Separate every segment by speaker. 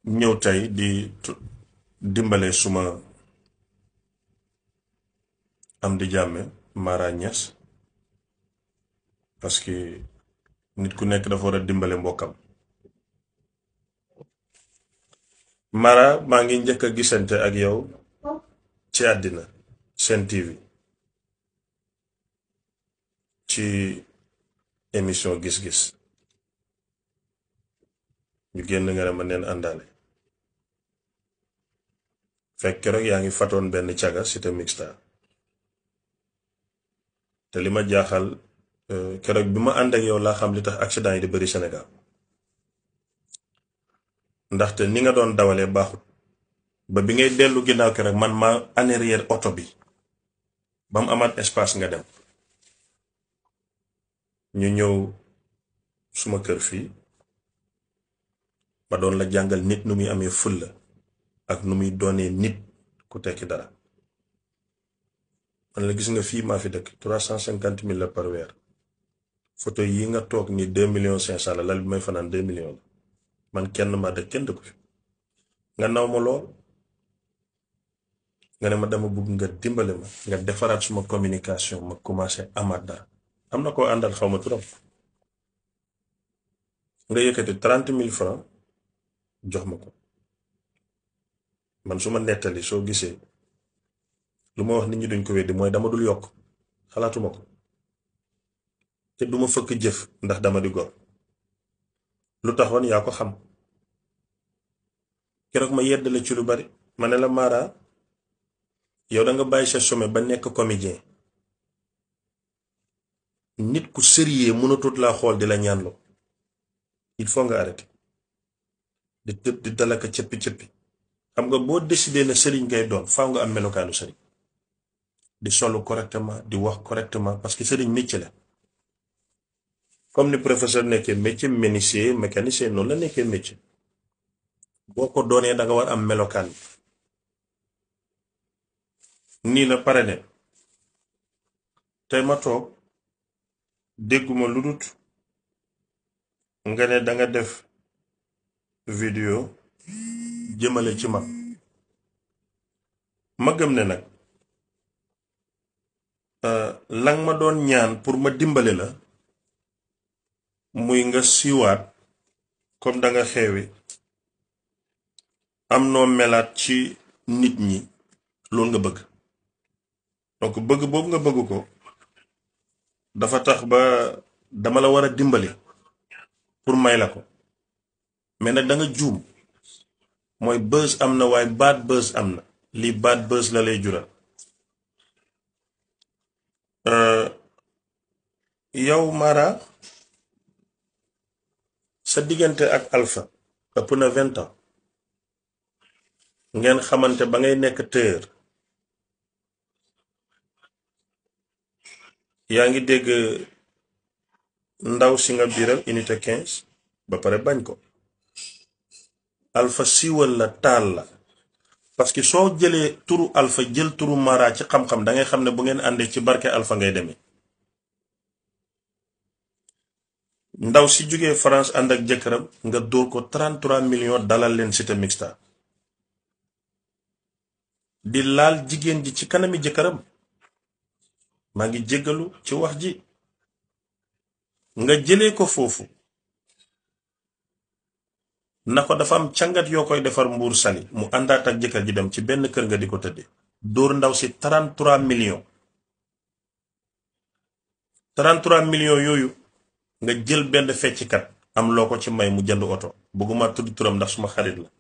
Speaker 1: ñëw tey di dimbale suma am di jàmme Mara Niass parce que nit ku nekk dafa war a dimbale mbokkam Mara maa ngi njëkk a gisante ak yow ci àddina Sen TV ci émission gis-gis ñu génn nga ne ma neen àndaale fekk keroog yaa ngi fatoon benn caga cité mixta te li ma jaaxal keroog bi ma ànd ak yow laa xam li tax accident yi di bari Sénégal ndaxte ni nga doon dawalee baaxut ba bi ngay dellu ginnaaw keroog man ma en arrière oto bi ba mu amaat espace nga dem ñu ñëw suma kër fii ma doon la jàngal nit nu muy amee fulla ak nu muy doonee nit ku tekki dara man la gis nga fii maa fi dëkk trois cent cinquante mille la par weer photo yi nga toog ni deux millions cinq cent la lal bi may fanaan deux millions la man kenn maa dëkk kenn dëkku fi nga naw ma lool nga ne ma dama bëgg nga dimbale ma nga defaraat suma communication ma commencé amaat dara am na koo àndal xaw ma turam nga yëkkati trente mille francs jox ma ko man su ma nettali soo gisee lu ma wax nit ñi duñ ko weddi mooy dama dul yokk xalaatuma ko te duma fëkk jëf ndax dama di gor lu taxoon yaa ko xam keroog ma yedd la ci lu bari ma ne la Mara yow da nga bàyyi sa sommet ba nekk comédien nit ku sérieux mënatut laa xool di la ñaanloo il faut nga arrêter di tëb di dalaka cëppi cëppi xam nga boo décidé na sëriñ ngay doon faaw nga am melokaanu sëriñ di solu correctement di wax correctement parce que sëriñ métier la comme ni professeur nekkee métier menuisier mécanicien noonu la nekkee métier boo ko doonee da nga war am melokaan nii la pare ne tey ma toog dégguma lu dut nga ne danga def vidéo jëmale ci man ma gëm ne nag lang ma doon ñaan pour ma dimbale la muy nga siiwaat comme danga xeewi am noo melaat ci nit ñi loolu nga bëgg donc bëgg boobu nga bëgg ko dafa tax ba dama la war a dimbali pour may la ko mais nag da nga juum mooy buzz am na waaye bad buzz am na lii bad buzz la lay jural yow Mara sa diggante ak Alpha ëpp na vingt ans ngeen xamante ba ngay nekk tëër yaa ngi dégg ndaw si nga biiral unité 15 ba pare bañ ko Alpha siiwal la taal la parce que soo jëlee turu Alpha jël turu Mara ci xam-xam da ngay xam ne bu ngeen àndee ci barke Alpha ngay demee ndaw si jógee France ànd ak jëkkëram nga dóor ko 33 millions dalal leen cité mixta di laal jigéen ji ci kanami jëkkëram maa ngi jéggalu ci wax ji nga jëlee ko foofu na ko dafa am càngat yoo koy defar mbuur sali mu àndaat ak jëkkër ji dem ci benn kër nga di ko tëdde dóor ndaw si 33 millions 33 millions yooyu nga jël benn fecckat am loo ko ci may mu jënd oto bëgguma tudd turam ndax suma xarit la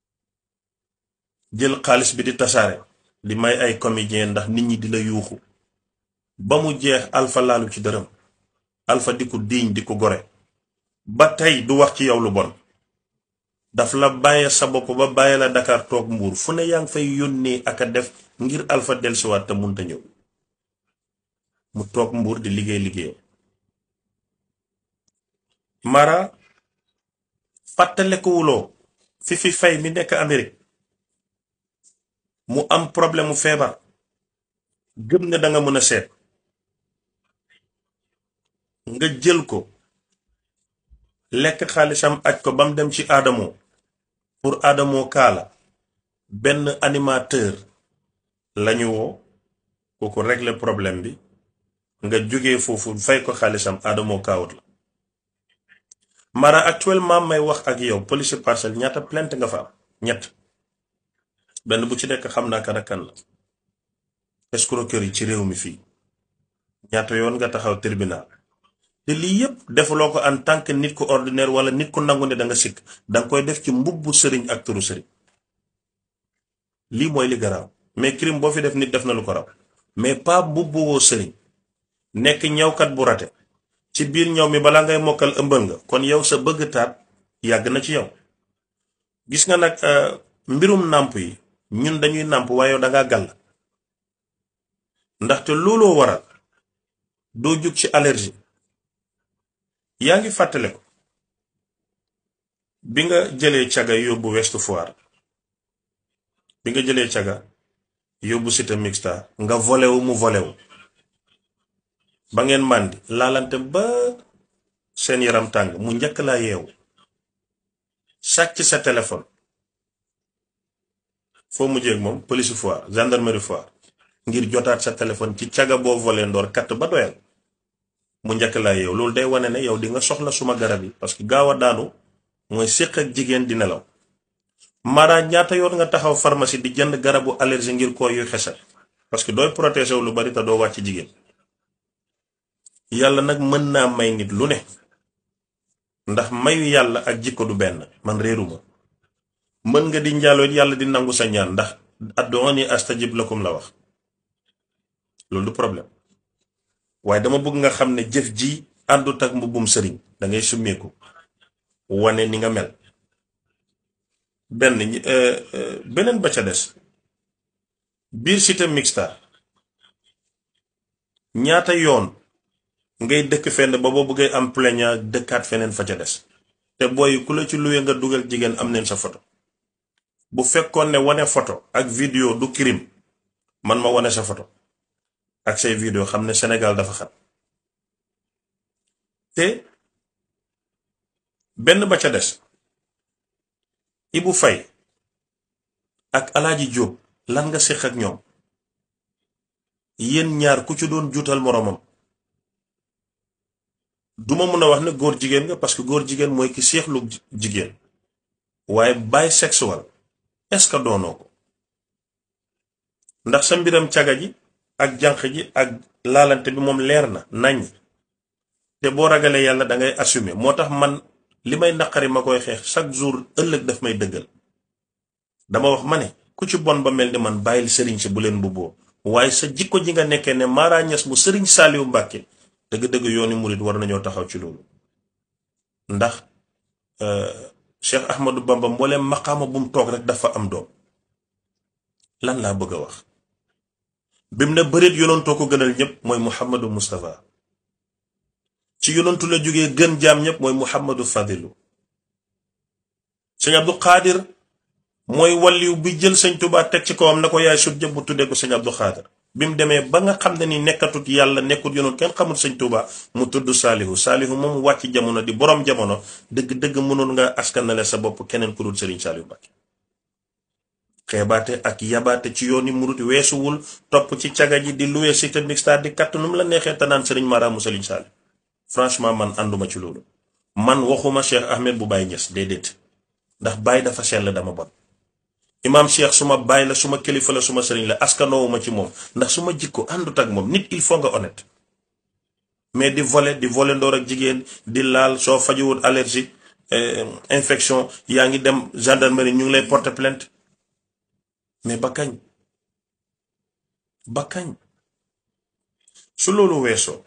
Speaker 1: jël xaalis bi di tasaare di may ay comédien ndax nit ñi di la yuuxu ba mu jeex Alpha laalu ci dërëm Alpha di ko diiñ di ko gore ba tey du wax ci yow lu bon daf la bàyyee sa bopp ba bàyyee la Dakar toog mbuur fu ne yaa ngi fay yónnee ak a def ngir Alpha dellusiwaat te munta ñëw mu toog mbuur di liggéey liggéeyam Mara fàttalekuwuloo fi fi fay mi nekk Amérique mu am problème mu feebar gëm ne danga mën a seet nga jël ko lekk xaalisam aj ko ba mu dem ci aadamoo pour Adamo Kaala benn animateur lañu woo kooku régler problème bi nga jógee foofu fay ko xaalisam Adamo kaawut la Mara actuellement may wax ak yow police parcelle ñaata plainte nga fa am ñett benn bu ci nekk xam naa kan ak kan la escroquerie ci réew mi fii ñaata yoon nga taxaw tribunal te lii yépp defuloo ko en tant que nit ku ordinaire wala nit ku nangu ne da nga sikk danga koy def ci mbubbu sëriñ ak turu sëriñ lii mooy li garaaw mais crime boo fi def nit def na lu ko raw mais pas mbubbu woo sëriñ nekk ñawkat bu rate ci biir ñaw mi balaa ngay mokkal ëmbal nga kon yow sa bëgg taat yàgg na ci yow gis nga nag mbirum nàmp yi ñun dañuy nàmp waaye yow dangaa gàll ndaxte looloo waral doo jug ci allergie yaa ngi fàttale ko bi nga jëlee caga yóbbu West Foire bi nga jëlee caga yóbbu Cité Mixta nga volé wu mu volé wu ba ngeen màndi laalante ba seen yaram tàng mu njëkk laa yeewu sàcc sa téléphone foo mujjee ak moom police Foire gendarmerie Foire ngir jotaat sa téléphone ci caga boo volé ndoor katt ba doyal mu njëkk laa yeewu loolu day wane ne yow di nga soxla suma garab yi parce que gaaw a daanu mooy séq ak jigéen di nelaw mara ñaata yoon nga taxaw pharmacie di jënd garabu allergie ngir koo yu xesal parce que dooy protéger wu lu bari te doo wàcc jigéen yàlla nag mën naa may nit lu ne ndax mayu yàlla ak jikko du benn man réeruma mën nga di njaaloo yàlla di nangu sa ñaan ndax adduuni astajib lakum la wax loolu du problème waaye dama bëgg nga xam ne jëf ji àndut ak mbubbum sëriñ da ngay summeeku wane ni nga mel benn beneen ba ca des biir Cité Mixta ñaata yoon ngay dëkk fenn ba boo bëggee am plaignant dëkkaat feneen fa ca des te booy ku la ci luwe nga dugal jigéen am neen sa photo bu fekkoon ne wane photo ak vidéo du crime man ma wane sa photo ak say vidéo xam ne Sénégal dafa xat te benn ba ca des Ibu Fay ak Alaaji Jóob lan nga séq ak ñoom yéen ñaar ku ci doon juutal moroomam duma mun a wax ne góor jigéen nga parce que góor jigéen mooy ki seexlu jigéen waaye bisexuel est-ce que doonoo ko ndax sa mbiram caga ji ak jànq ji ak laalante bi moom leer na nañ te boo ragalee yàlla da ngay assumer moo tax man li may naqari ma koy xeex chaque jour ëllëg daf may dëggal dama wax ma ne ku ci bon ba mel ni man bàyyil sëriñ si bu leen mbubboo waaye sa jikko ji nga nekkee ne Mara Niass bu sëriñ Saaliwu Mbàkke dëgg-dëgg yooni murit war nañoo taxaw ci loolu ndax Cheikh Ahmadou Bamba mbooleem maqaama bu mu toog rek dafa am doom lan laa bëgg a wax bim ne bëreet yonantoo ko gënal ñëpp mooy Muhammadu Moustapha ci yonantu la jógee gën jaam ñëpp mooy Muhammadu Fadilu sëñ Abdou Xaadir mooy walliw bi jël sëñ Tuubaa teg ci kawam na ko yaay sut jëpp bu tuddee ko sëñ Abdou Xaadir bi mu demee ba nga xam ne ni nekkatut yàlla nekkut yonoon kenn xamul sëñ Tuubaa mu tudd saalihu saalihu moom wàcc jamono di borom jamono dëgg-dëgg mënoon nga askanale sa bopp keneen ku dul sëriñ Saalihu Mbàkke xeebaate ak yabaate ci yooni murit weesuwul topp ci caga ji di luwee Cité Mixta di katt nu mu la neexee te naan sëriñ maraamu sëriñ Saalihu franchement man ànduma ci loolu man waxuma Cheikh Ahmed bu Baye Niass déedéet ndax Baye dafa sell dama bon imaam Cheikh suma baay la suma kilifa la suma sëriñ la askanoowuma ci moom ndax suma jikko àndut ak moom nit il faut nga honnête mais di voler di voler ndoor ak jigéen di laal soo fajuwul allergie infection yaa ngi dem gendarmerie ñu ngi lay porter plainte mais ba kañ ba kañ su loolu weesoo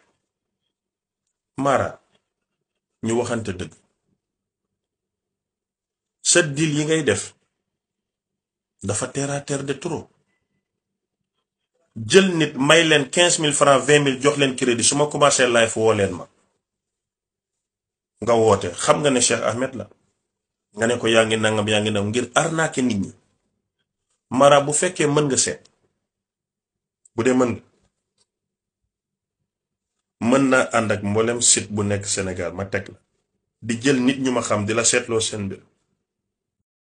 Speaker 1: Mara ñu waxante dëgg sa deal yi ngay def dafa terre à terre de trop jël nit may leen quinze mille francs vingt mille jox leen crédit su ma commencé live woo leen ma nga woote xam nga ne Cheikh Ahmed la nga ne ko yaa ngi nangam yaa ngi nangam ngir arnaquer nit ñi Mara bu fekkee mën nga seet bu dee mën nga mën naa ànd ak mboolem site bu nekk Sénégal ma teg la di jël nit ñu ma xam di la seetloo seen mbir